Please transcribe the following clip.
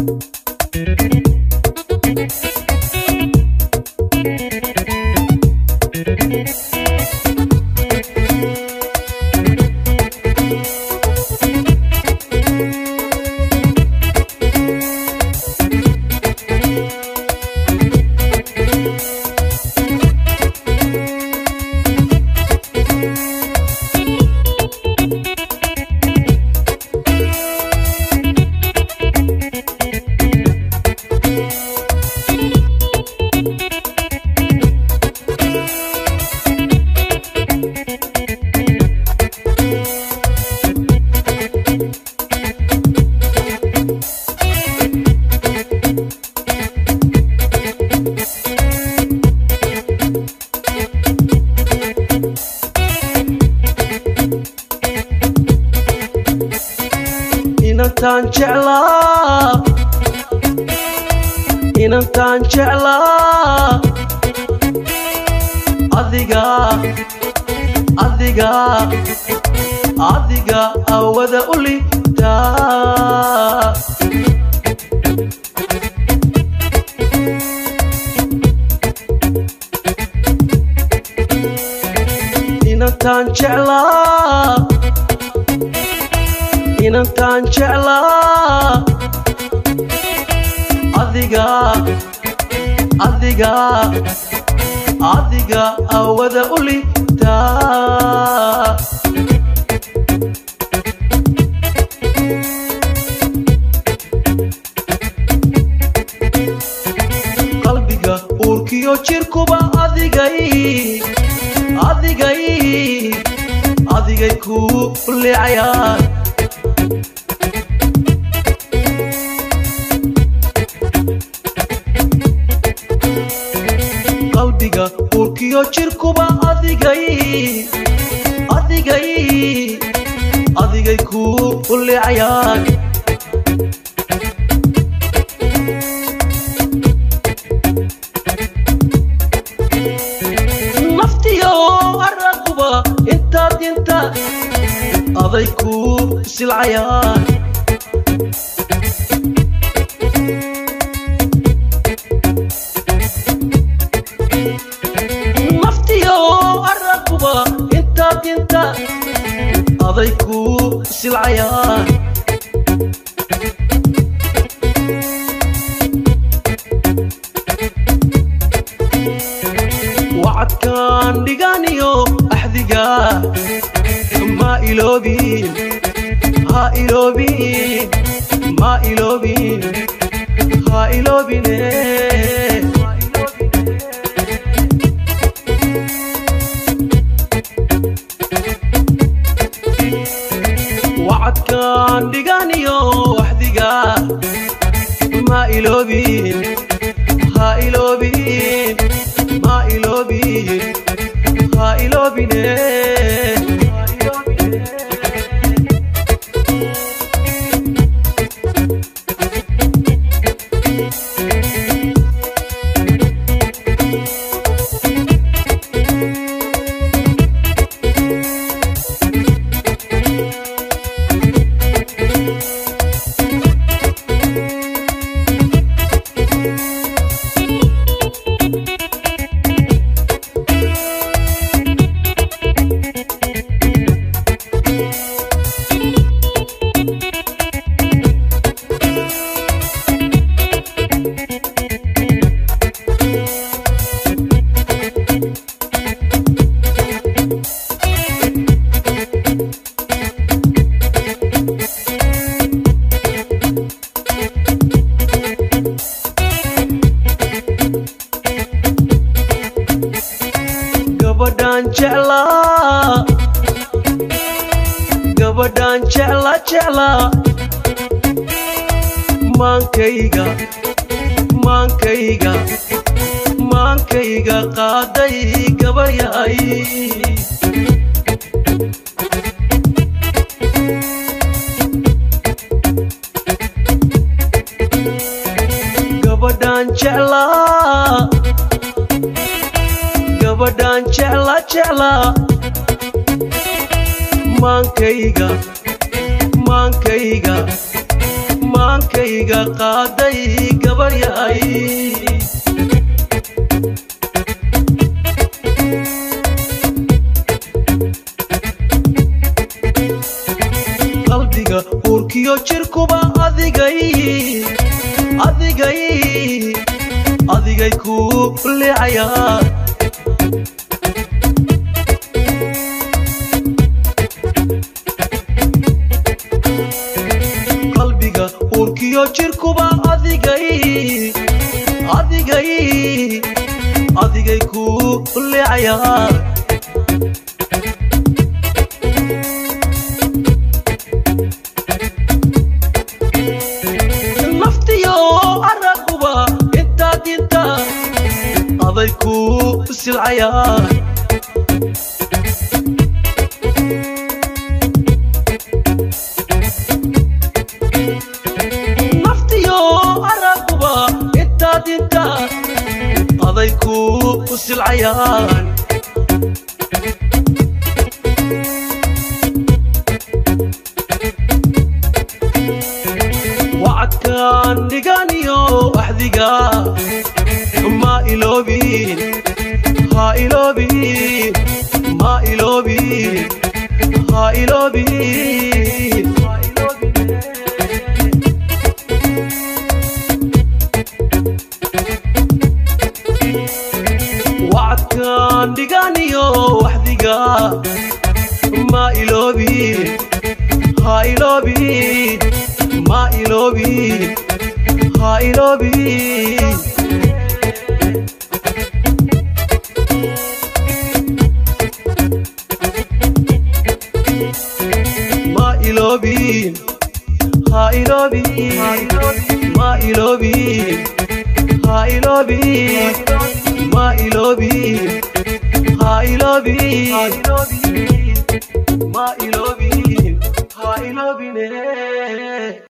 inantaan jeclaa inantaan jeclaa adiga adiga adiga awada u litaa inantaan jeclaa inantaan jeclaa adiga adiga adiga awada u litaa qalbiga uurkiyo jirkuba adigay adigay adigay kuu leecayaan qalbiga uurkiyo jirkuba adigay adigay adigay kuu leecayaan naftiyo araquba intaad inta aday kuu silcayaan naftiyo araquba intaad inta aday kuu silcayaan wacadkaan dhiganiyo axdiga ma iloobin ha iloobin ma iloobin ha iloobine wacadkaan dhiganiyo axdiga ma iloobin ha iloobin ma iloobin ha iloobine gabadhaan jeclaa gabadhaan jecla jeclaa maankayga maankayga maankayga qaaday gabayay gabadhaan jeclaa gabadhaan jecla jeclaa maankayga maankayga maankayga maankayga qaaday gabaryahay qalbiga uurkiyo jirkuba adigay adigay adigay ku leecayaa qalbiga uurkiyo jirkuba adigay adigay adigay ku leecayaa naftiyo araguba intaad inta aday ku silcayaa naftiyo araguba intaad inta aday ku silcayaan wacadkaan dhiganiyo axdiga ma iloobin ha iloobin ma iloobin ha iloobin wacadkaan dhiganiyo waxdiga ma iloobin ha iloobin ma iloobin ha iloobin ma iloobin ha iloobin ma iloobin ha iloobin ma iloobin ha iloobin ma iloobin ha iloobin